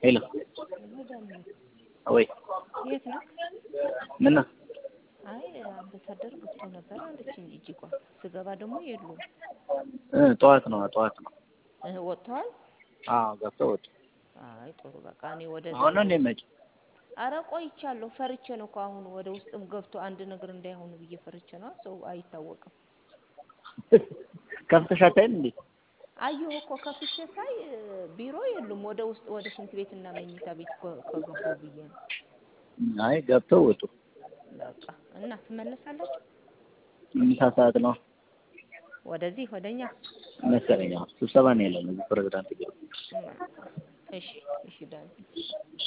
ሄሎ ሄሎ ዳንዬ፣ ወይ የት ነህ? ምን ነው? አይ አምባሳደር ገብቶ ነበር አለችኝ እጅጓ። ስገባ ደግሞ የሉም። እ ጠዋት ነው ጠዋት ነው። እህ ወጥተዋል? አዎ ገብተው ወጡ። አይ ጥሩ በቃ እኔ ወደ አሁን ነው እንደመጭ አረ ቆይቻለሁ። ፈርቼ ነው እኮ አሁን ወደ ውስጥም ገብቶ አንድ ነገር እንዳይሆኑ ብዬ ፈርቼ ነው። ሰው አይታወቅም። ከፍተሽ አታይም እንዴ? አየሁ እኮ ከፍቼ ሳይ እ፣ ቢሮ የሉም። ወደ ውስጥ ወደ ሽንት ቤትና መኝታ ቤት ከ- ከገባሁ ብዬ ነው። አይ ገብተው ወጡ። በቃ እና ትመለሳላችሁ ምሳ ሰዓት ነው ወደዚህ ወደኛ? መሰለኝ። አዎ ስብሰባ ነው ያለው እዚህ ፕሬዝዳንት ቢሮ። እሺ እሺ ዳን